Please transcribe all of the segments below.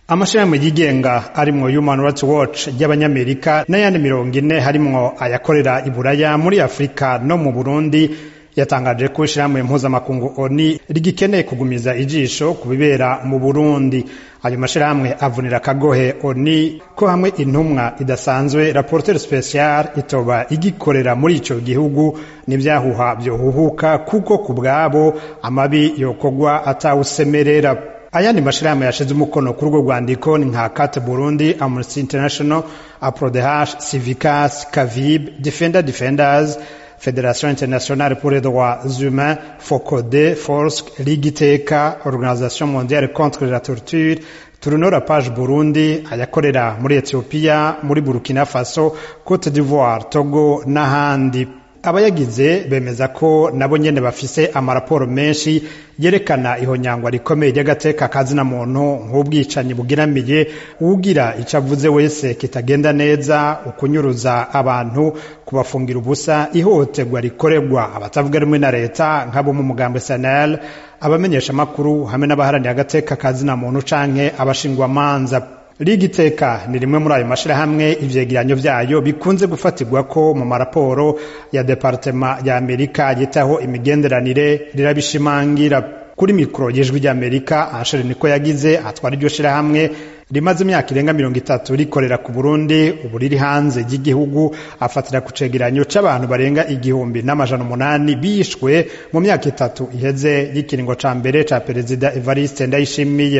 amashirahamwe yigenga arimwo Human Rights Watch ry'abanyamerika n'ayandi mirongo ine harimwo ayakorera i Buraya muri Afurika no mu Burundi yatangaje ko ishirahamwe mpuzamakungu ONU rigikeneye kugumiza ijisho ku bibera mu Burundi ayo mashirahamwe avunira akagohe ONU ko hamwe intumwa idasanzwe rapporteur special itoba igikorera muri ico gihugu n'ivyahuha vyohuhuka kuko ku bwabo amabi yokogwa atawusemerera ayandi mashirahamwe yashize umukono kuri urwo rwandiko ni nka Cat Burundi, Amnesty International, APRODH, Civicas, Cavib, Defender Defenders, Fédération internationale pour les droits humains, FOCODE, FORSC, Ligue Iteka, Organisation mondiale contre la torture, turunora page Burundi, ayakorera muri Ethiopia, muri Burkina Faso, Cote d'Ivoire, Togo n'ahandi. abayagize bemeza ko nabo nyene bafise amaraporo menshi yerekana ihonyangwa rikomeye ry'agateka kazina muntu nk'ubwicanyi bugeramiye uwugira ico avuze wese kitagenda neza ukunyuruza abantu kubafungira ubusa ihohoterwa rikorerwa abatavuga rumwe na leta nk'abo mu mugambwe SNL abamenyesha amakuru hamwe n'abaharaniye agateka kazina muntu canke abashingwamanza Liga Iteka ni rimwe muri ayo mashirahamwe ivyegeranyo vyayo bikunze gufatirwa ko mu maraporo ya Departema ya Amerika yitaho imigenderanire rirabishimangira kuri mikoro y'ijwi ry'Amerika Anshere niko yagize atwara iryo shirahamwe rimaze imyaka irenga mirongo itatu rikorera ku Burundi ubu riri hanze y'igihugu afatira ku cegeranyo c'abantu barenga igihumbi n'amajana umunani bishwe mu myaka itatu iheze y'ikiringo ca mbere ca Perezida Evariste Ndayishimiye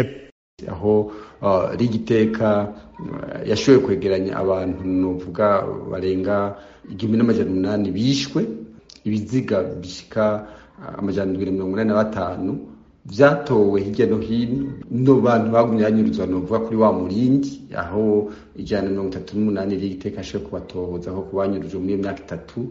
aho uh, rigiteka uh, yashoboye kwegeranya abantu novuga barenga igihumbi n'amajana umunani bishwe ibiziga bishika uh, amajana ndwi na mirongo inani na batanu vyatowe hirya no hino no bantu bagumye banyuruzwa novuga kuri wa murindi aho ijana na mirongo itatu n'umunani rigiteka yashoboye kubatohoza aho kubanyurujwe muri iyo myaka itatu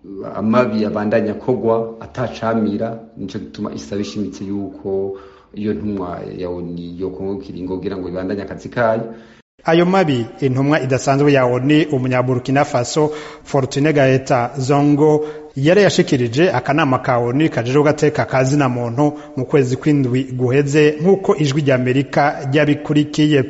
amabi abandanya kogwa atacamira nico gituma isaba ishimitse yuko iyo ntumwa ya ONU yokongo kiringo kugira ngo ibandanye akazi kayo ayo mabi intumwa idasanzwe ya ONU umunyaburukina Faso Fortune Gaeta Zongo yari yashikirije akanama ka ONU kajeje gateka kazina muntu mu kwezi kw'indwi guheze nk'uko ijwi rya Amerika ryabikurikiye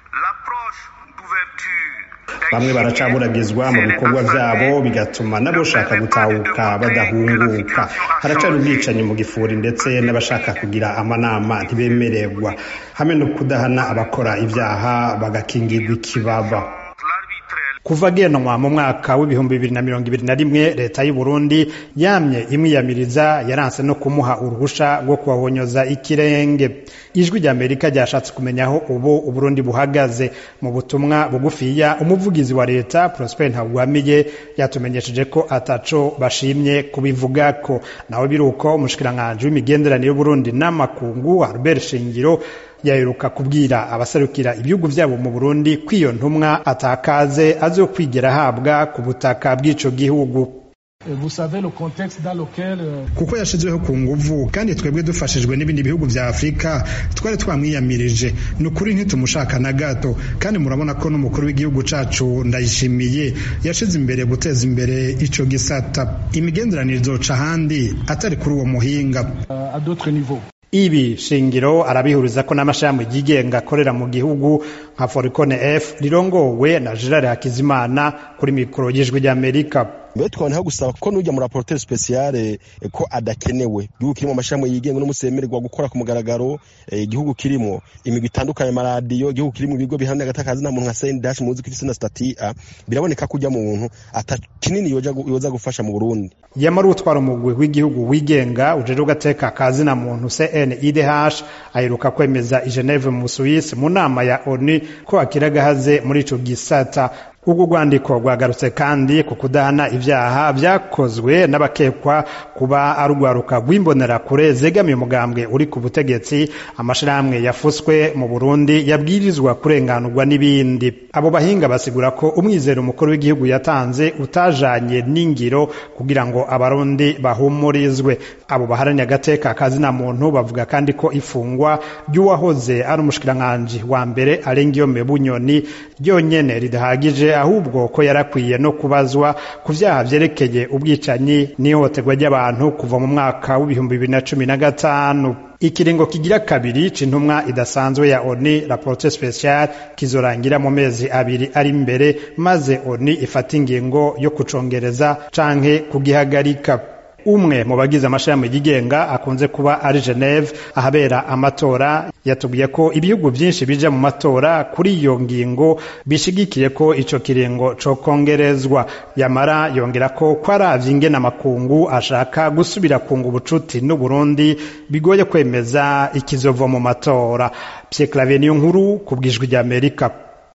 bamwe baracaburagizwa mu bikorwa vyabo bigatuma n'abashaka gutahuka badahunguka haracari ubwicanyi mu gifuri ndetse n'abashaka kugira amanama ntibemererwa hamwe no kudahana abakora ivyaha bagakingirwa ikibaba kuva genwa mu mwaka w'ibihumbi bibiri na mirongo ibiri na rimwe leta y'u Burundi yamye imwiyamiriza yaranse no kumuha uruhusha rwo kubahonyoza ikirenge ijwi rya Amerika ryashatse kumenya aho ubu Uburundi buhagaze mu butumwa bugufiya umuvugizi wa leta Prosper Ntagwamiye yatumenyesheje ko ataco bashimye kubivugako nawe biruko umushikiranganje w'imigenderanire y'Uburundi n'amakungu Albert Shingiro yaheruka kubwira abaserukira ibihugu vyabo mu Burundi ko iyo ntumwa atakaze azokwigera ahabwa ku butaka bw'ico gihugu kuko yashizweho ku nguvu kandi twebwe dufashijwe n'ibindi bihugu vya afurika twari twamwiyamirije ni ukuri ntitumushaka na gato kandi murabona ko n'umukuru w'igihugu cacu ndayishimiye yashize imbere guteza imbere ico gisata imigenderanire izoca ahandi atari kuri uwo muhinga uh, ibi shingiro arabihuriza ko n'amashami yigenga akorera mu gihugu nka Foricone F rirongowe na Gerard Hakizimana kuri mikoro y'ijwi ry'Amerika mbere twaboneho gusaba ko n'ujya muri rapporteur speciale ko adakenewe igihugu kirimo amashami yigenga n'umusemererwa gukora ku mugaragaro igihugu kirimo imigwi itandukanye amaradiyo igihugu kirimo ibigo bihamya agatakazi na muntu nka sendash muzi ko ifise na stati a biraboneka ko ujya mu muntu ata kinini yoza gufasha mu Burundi yamara utwara umugwi w'igihugu wigenga ujeje ugateka kazi na muntu CNIDH aheruka kwemeza i Geneve mu Suisse mu nama ya ONU ko akiragahaze muri ico gisata ubwo rwandiko rwagarutse kandi ku kudahana ivyaha vyakozwe n'abakekwa kuba ari urwaruka rw'imbonerakure zegamiye umugambwe uri ku butegetsi amashirahamwe yafuswe mu Burundi yabwirizwa kurenganurwa n'ibindi abo bahinga basigura ko umwizero umukuru w'igihugu yatanze utajanye n'ingiro kugira ngo abarundi bahumurizwe abo baharaniye agateka kazina muntu bavuga kandi ko ifungwa ry'uwahoze ari umushikiranganji wa mbere Arengiyome Bunyoni ryonyene ridahagije ahubwo ko yarakwiye no kubazwa ku vyaha vyerekeye ubwicanyi n'ihohoterwa ry'abantu kuva mu mwaka w'ibihumbi bibiri na cumi na gatanu ikiringo kigira kabiri c'intumwa idasanzwe ya ONU rapporteur special kizorangira mu mezi abiri ari imbere maze ONU ifata ingingo yo kucongereza canke kugihagarika umwe mu bagize amashirahamwe yigenga akunze kuba ari Geneve ahabera amatora yatubwiye ko ibihugu byinshi bija mu matora kuri iyo ngingo bishigikiye ko ico kiringo co kongerezwa yamara yongera ko kwaravye ingene amakungu ashaka gusubira kunga ubucuti n'u Burundi bigoye kwemeza ikizova mu matora Pierre Claver niyo nkuru kubwijwi rya Amerika